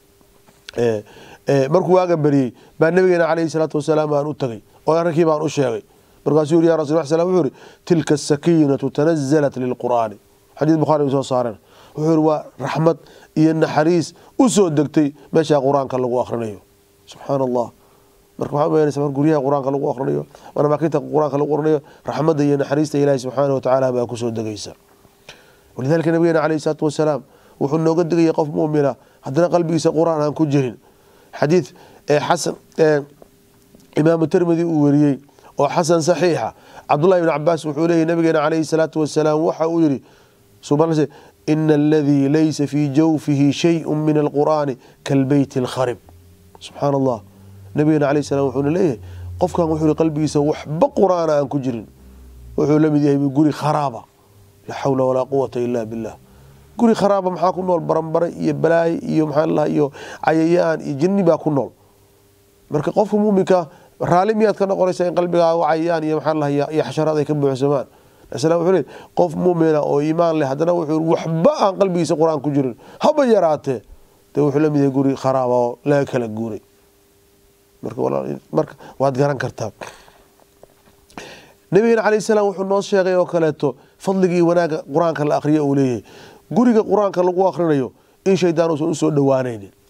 markuu waaga beriyey baa nabigeena calayhi salaatu wasalaam aan u tagay oo arrinkii baan u sheegay markaasuu yiri ya rasul slam wuxuu yihi tilka asakiinatu tanazalat lilqur'aani xadiis bukhari soo saareen wuxuu yihi waa raxmad iyo naxariis u soo degtay meeshaa qur-aanka lagu akhrinayo subxaana allah marka waxaa umaynaysa mar guryaha qur-aanka lagu akhrinayo marmaakinta qur-aanka lagu akhrinayo raxmadda iyo naxariista ilaahi subxaana wa tacaala baa kusoo degaysa walidalika nabigeena calayhi salaatu wasalaam wuxuu nooga digaya qof muumina haddana qalbigiisa qur-aan aan ku jirin xadiid xasan imaamu tirmidi uu weriyey oo xasan saxiixa cabdullahi ibn cabaas wuxuu leeyahy nabigeena calayhi salaatu wasalaam waxa uu yihi subxaana ina aladii laysa fii jawfihi shayءu min alqur'aani kalbeyti اlkharib subxaana allah nabigeena alayh salam wuxuuna leeyahay qofkan wuxuu yihi qalbigiisa waxba qur'aana aan ku jirin wuxuu la mid yahay guri kharaaba laa xawla walaa quwata ila billah guri kharaaba maxaa ku nool baranbare iyo balaaye iyo maxaa lalaha iyo cayayaan iyo jinni baa ku nool marka qofka muuminka raali miyaad ka noqonaysa in qalbigaaga cayayaan iyo maxaa lalaha iyo xasharaad ay ka buuxsamaan islam wuxuu leey qof muumina oo iimaan leh haddana wuxuu waxba aan qalbigiisa qur-aan ku jirin haba yaraatee dee wuxuu la mid yahay guri kharaaba oo laga kala guuray marka waad garan kartaa nabigeena calayh salaam wuxuu noo sheegay oo kaleeto fadligii wanaaga qur-aanka la akhriyo uu leeyahay guriga qur-aanka lagu akhrinayo in shaydaan uusan usoo dhowaanaynin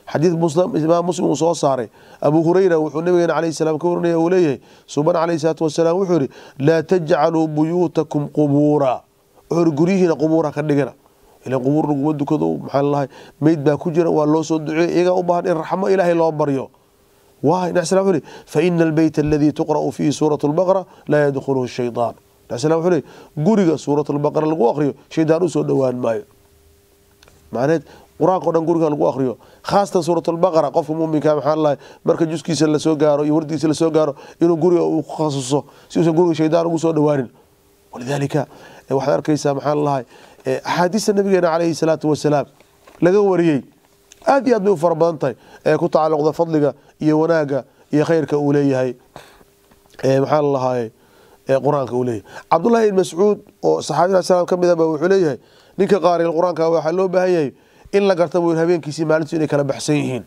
xadiid imaam muslim uu soo saaray abu hurayra wuxuu nabigeena calayhi salaam ka warinaya uu leeyahay suban calayhi salaatu wasalaam wuxuu yihi laa tajcaluu buyuutakum qubuura wuxuu yihi guryihiina qubuura ka dhigana ilan qubuur laguma dukado maxaa lalahay meyd baa ku jira waa loo soo duceey iyagaa u baahan in raxmo ilaahay loo baryo waay nabi slam wuxuu yihi faina albeyt aladii tuqra'u fiihi suuratu lbaqara laa yadkhuluhu shaytaan nabi slam wuxuu leeyahy guriga suuratu lbaqara lagu aqriyo shaydaan u soo dhowaan maayo macneed qur-aanka o dhan guriga lagu akriyo khaasatan suurat lbaqara qofka muminka maxaa lahay marka juskiisa lasoo gaaro iyo wardiisa lasoo gaaro inuu guriga uu ku khasuso si uusan guriga shaydaan ugu soo dhowaanin walidaalika waxaad arkaysaa maxaa lalahay axaadiista nabigeena calayhi salaatu wasalaam laga wariyey aad iyo aad bay u fara badan tahay ee ku tacalluqda fadliga iyo wanaaga iyo khayrka uu leeyahay maxaa lalahay qur-aanka uu leeyahay cabdullahi ibn mascuud oo saxaabina salaam ka mid ah ba wuxuu leeyahay ninka qaariga qur-aanka waxaa loo baahan yahay in la garta buu habeenkiisii maalintu inay kala baxsan yihiin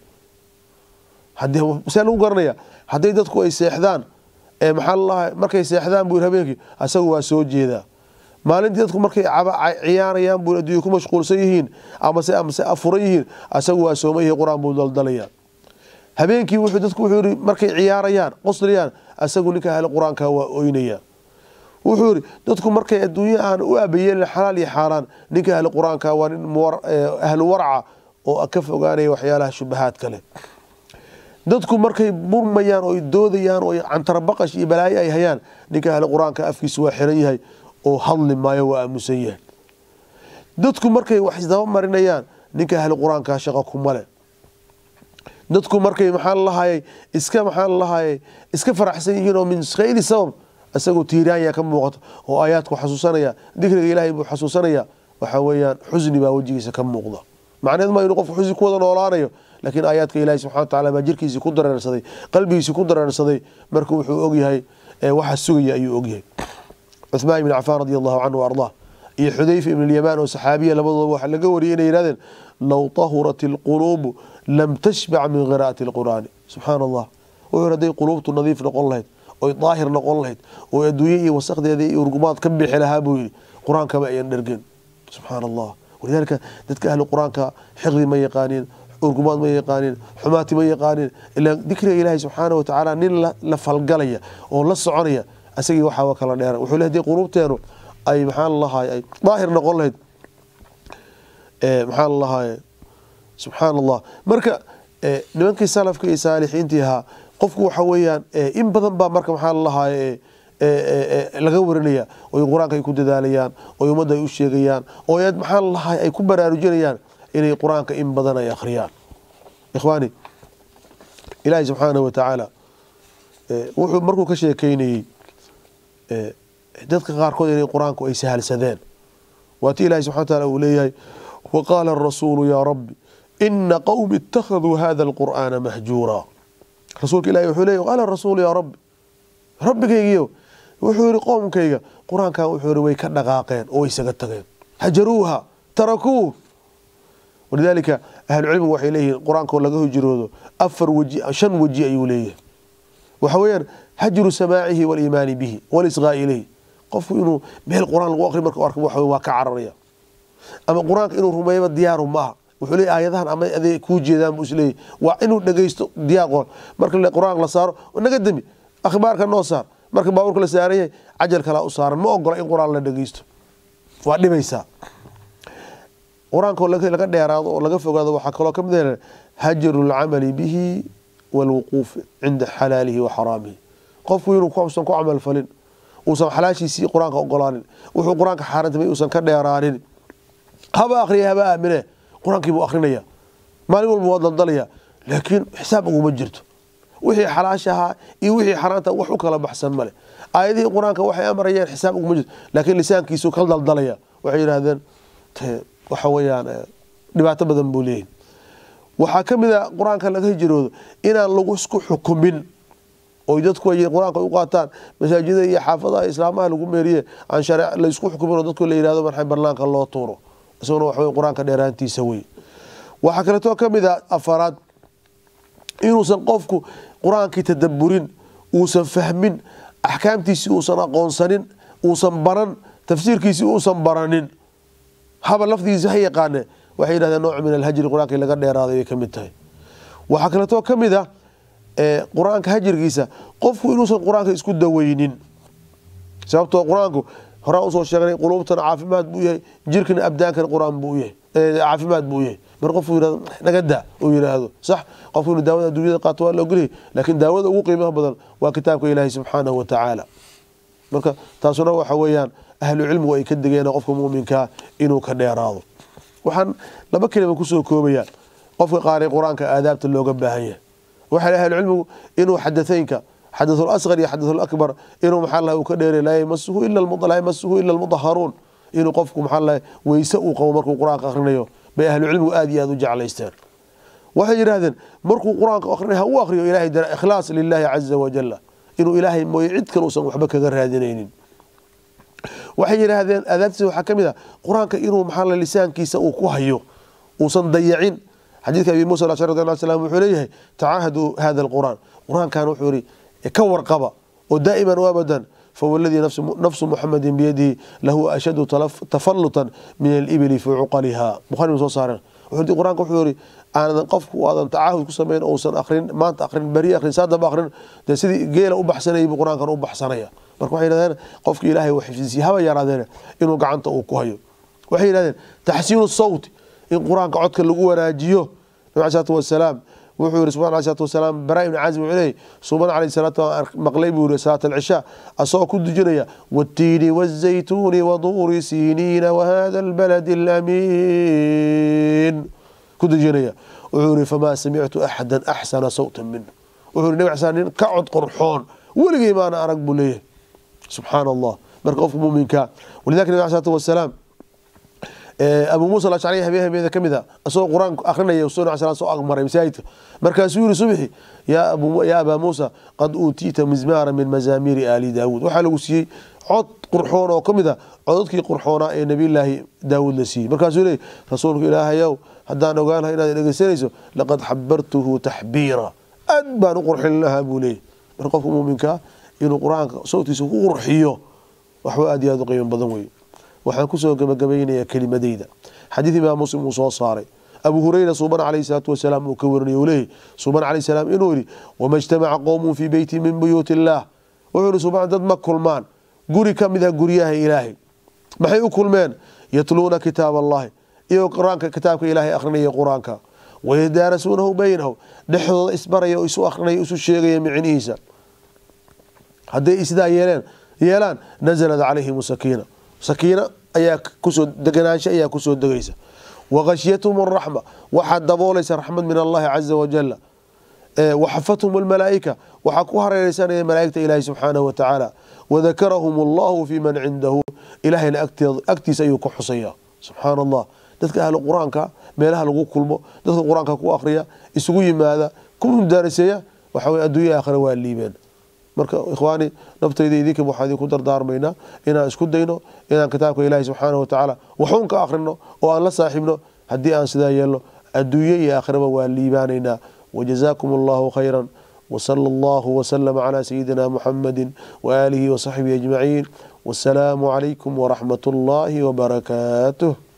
see lagu garanaya hadday dadku ay seexdaan maxaa lalahay markay seexdaan buu habeenkii asagu waa soo jeedaa maalintii dadku markay ciyaarayaan buu adduunya ku mashquulsan yihiin amase amase afuran yihiin asagu waa sooma yihi qur-aan buu daldalaya habeenkii wuxuu dadku wuxuu yihi markay ciyaarayaan qoslayaan asagu ninka ahli qur-aanka waa oynaya wuxuu yihi dadku markay adduunya aan u aabayeelin xalaal iyo xaaraan ninka ahli qur-aanka waa nin ahlu warca oo ka fogaanaya waxyaalaha shubahaad kale dadku markay murmayaan oo doodayaan oo cantarabaqash iyo balaayo ay hayaan ninka ahli qur-aanka afkiisa waa xiran yahay oo hadli maayo waa aamusan yahay dadku markay wax isdaba marinayaan ninka ahli qur-aanka shaqo kumale dadku markay maxaa lahayay iska maxaa lahayay iska faraxsan yihiin oo min khayri sabab isagoo tiiraanya ka muuqato oo aayaadku xasuusanaya dikriga ilaahay buu xasuusanaya waxa weeyaan xusni baa wejigiisa ka muuqda macneed ma inuu qofku xusni ku wada noolaanayo laakiin aayaadka ilahi subxana watacaala baa jirkiisii ku dareersaday qalbigiisii ku dareersaday marka wuxuu ogyahay waxa sugaya ayuu ogyahay cuthmaan ibn cafaan radi allahu canhu ardaa iyo xudayfa ibn lyamaan oo saxaabiya labadooda waxaa laga wariyay inay yihahdeen low tahurat ilquluubu lam tashbac min qiraa'ati alqur'aani subxaana allah wuxuu hadday quluubtu nadiif noqon lahayd oy daahir noqon lahayd oo adduunye iyo wasakdeeda iyo urgumaad ka bixi lahaa buu yihi qur-aankaba ayan dhergen subxaana allah walidaalika dadka ahli qur-aanka xiqdi ma yaqaaniin urgumaad ma yaqaaniin xumaati ma yaqaaniin ilaa dikriga ilaahi subxaana watacaala nin la falgalaya oo la soconaya asagii waxaa kala dheeran wuxuu le hadii quluubteenu ay maxaa lalahay ay daahir noqon lahayd maxaa lalahay subxaana allah marka nimankii salafka iyo saalixiintii ahaa qofku waxa weeyaan in badan baa marka maxaa lalahay laga warinaya oy qur-aanka ay ku dadaalayaan oy ummadda ay u sheegayaan oo maxaa lalahay ay ku baraarujinayaan inay qur-aanka in badan ay akhriyaan ikhwaani ilaahi subxaanahu watacaala wuxuu markuu ka sheekeynayey dadka qaarkood inay qur-aanku ay sahalsadeen waati ilahi subxana wataala uu leeyahay wa qaala arasuulu yaa rabbi ina qowmi ittakhaduu hada alqur'aana mahjuura rasuulka ilahi wuxuu leeyay qaala rasuulu yaa rabbi rabbigaygiyo wuxuu yihi qoomkayga qur-aankan wuxuu yihi way ka dhaqaaqeen oo way isaga tageen hajaruuha tarakuuh walidaalika ahlucilmigu waxay leeyihiin qur-aankoo laga hijroodo afar weji shan weji ayuu leeyahay waxa weeyaan hajru samaacihi waliimaani bihi walisqaa'i ilayh qofku inuu meel qur-aan lagu aqri marka arka waxa waa ka cararaya ama qur-aanka inuu rumeeyaba diyaaru maaha wuxuu leeyahy aayadahan ama aday kuu jeedaan buu isleeyahy waa inuu dhegeysto diyaar qor marka qur-aanka la saaro naga demi akhbaarka noo saar marka baabuurka la saaran yahay cajal kalaa u saaran ma ogola in qur-aan la dhegeysto waa dhibaysaa qur-aanka laga dheeraado oo laga fogaado waxaa kaloo kamid ah hajru lcamali bihi walwuquuf cinda xalaalihi wa xaraamihi qofku inuu usan ku camal falin uusan xalaashiisii qur-aanka ogolaanin wuxuu qur-aanka xaaraantamay uusan ka dheeraanin haba akriya haba aamine qur-aankii buu akrinaya maalin walba waa daldalaya laakiin xisaab uguma jirto wixii xalaashahaa iyo wixii xaraanta wax u kala baxsan male aayadihii qur-aanka waxay amarayeen xisaab uguma jirto laakiin lisaankiisu ka daldalaya waxay yidhahdeen waxa weyaan dhibaato badan buu leeyahy waxaa ka mid a qur-aanka laga hijroodo inaan lagu isku xukumin oy dadku ay qur-aanka u qaataan masaajida iyo xaafadaha islaamaha lagu meeriye aan share laysku xukumin oo dadku la yihahdo marxay barnaanka loo tuuro isaguna waxa wey qur-aanka dheeraantiisa wey waxaa kaleetoo ka mid a afaraad inuusan qofku qur-aankii tadaburin uusan fahmin axkaamtiisii uusan aqoonsanin uusan baran tafsiirkiisii uusan baranin haba lafdigiisa ha yaqaane waxay yidhahdeen nooc min alhajri qur-aankii laga dheeraaday bay ka mid tahay waxaa kaleetoo ka mid ah qur-aanka hajirkiisa qofku inuusan qur-aanka isku daweynin sababtoo qur-aanku horaan usoo sheegnay quluubtana caafimaad buu yahay jirkana abdaankana qur-aan buu yahay caafimaad buu yahay mar qofku yirahdo naga daa uu yiraahdo sax qofku inuu daawada adduunyada qaato waa la ogolyahay laakiin daawada ugu qiimaha badan waa kitaabka ilaahi subxaanahu wa tacaala marka taasuna waxa weeyaan ahlu cilmigu ay ka degeen qofka muminkaa inuu ka dheeraado waxaan laba kelima kusoo koobayaa qofka qaari qur-aanka aadaabta looga baahan yahay waxay ahlu cilmigu inuu xadatheynka xadathul asqar iyo xadathul akbar inuu maxaa lahay uu ka dheeray laa yamasuhu ila laa yamasuhu ila almudaharuun inuu qofku maxaa lahay weyse uu qabo markuu qur-aanka akhrinayo bay ahlu cilmigu aada iyo aada u jeclaysteen waxay yidhahdeen markuu qur-aanka akrinay ha u akriyo ilahay dara ikhlaas lilahi caza wajala inuu ilaahay mooye cid kale uusan waxba kaga raadinaynin waxay yidhaahdeen aadaabtiisa waxaa ka mid a qur-aanka inuu maxaa lisaankiisa uu ku hayo uusan dayacin xadiidka abi muusa alashari radi allah slam wuxuu leeyahay tacaahaduu hada alqur'aan qur-aankan wuxuu yihi ka warqaba oo daa'iman u abadan fawladii nafsu muxamedin biyadihi lahu ashadu tafalutan min alibili fii cuqaliha bukhari soo saareen wuxuu qur-aanka wuxuu yihi aanan qofku aadan tacaahud ku samayn ousan akrin maanta akrin beri akrin saadaba akrin dee sidii geela u baxsanayay buu qur-aankan u baxsanaya marka waxay yidhahdeen qofki ilaahay uu xifdisiye haba yaraadeene inuu gacanta uu ku hayo waxay yidhahdeen taxsiinu sawti in qur-aanka codka lagu wanaajiyo nabi alai salatu wasalaam wuxuu yihi subxan alai salatu wasalaam bara ibni cazim wuxuu leeyay suban alayhi salaatu maqlay buu yihi salaat alcishaa asagoo ku dujinaya waatiini wazaytuuni waduuri siniina wahada albaladi alamiin ku dujinaya wuxuu yihi famaa samictu axada axsana sawta minhu wuxuu yihi nabi xasan nin ka cod qorxoon weligay maana arag buu leeyahay subxaana allah marka qofka muminka walidalika nabi alai salatu wasalaam abu muusa alashcari habeen habeeda ka mid a isagoo qur-aanka akrinaya sun sl soo agmaray masaajidka markaasuu yihi subxi yaa abaa muusa qad uutiita mizmaara min mazaamiiri aali daawuud waxaa lagu siiyey cod qurxoon oo ka mid a codadkii qurxoonaa ee nabiyllaahi daawuud la siiyey markaasuu leey rasuulku ilaahayow haddaan ogaan laha inaad dhegeysanayso laqad xabartuhu taxbiira aad baan u qurxin lahaa buu leeyay marka qofka muminkaa inuu qur-aanka sawtkiisa ku qurxiyo waxba aad iyo aad u qiimo badan wey waxaan kusoo gabagabaynayaa kelimadeyda xadiid imaam muslim uu soo saaray abu hureyra suuban calayhi salaatu wasalaam uu ka warinay uu leeyahy suuban calayhi salaam inuu yihi wama ijtamaca qowmun fii beyti min buyuuti illaah wuxuu yihi suuban dad ma kulmaan guri ka mid ah guryaha ilaahay maxay u kulmeen yatluuna kitaab allahi iyagoo qur-aanka kitaabka ilaahay akrinaya qur-aanka wayadaarasuunahu baynahu dhexdooda isbaraya oo isu akrinaya isu sheegaya micnihiisa hadday sidaa yeeleen yeelaan nazalat calayhim sakiina sakiina ayaa kusoo deganaansho ayaa kusoo degaysa waqashyathum araxma waxaa daboolaysa raxmad min allahi caza wajala waxafathum almalaaika waxaa ku hareereysanaya malaaigta ilaahi subxaanahu watacaala wadakarahum allahu fi man cindahu ilahayna agtiisa ayuu ka xusaya subxaana allah dadka ahlu qur-aanka meelaha lagu kulmo dadka qur-aanka ku akriya isugu yimaada ku mudaaraseeya waxa wey adduunya aakhira waa liibeen marka ikhwaani naftayda idinka waxaa idinku dardaarmaynaa inaan isku dayno inaan kitaabka ilaahi subxaanahu watacaala waxuun ka akhrino oo aan la saaxiibno haddii aan sidaa yeelno adduunye iyo aakhiraba waa liibaanaynaa wajazaakum allahu khayra wsala allahu wslama calaa sayidina muxamadi waaalihi wasaxbihi ajmaciin wasalaamu calaykum waraxmat اllahi wbarakaatuh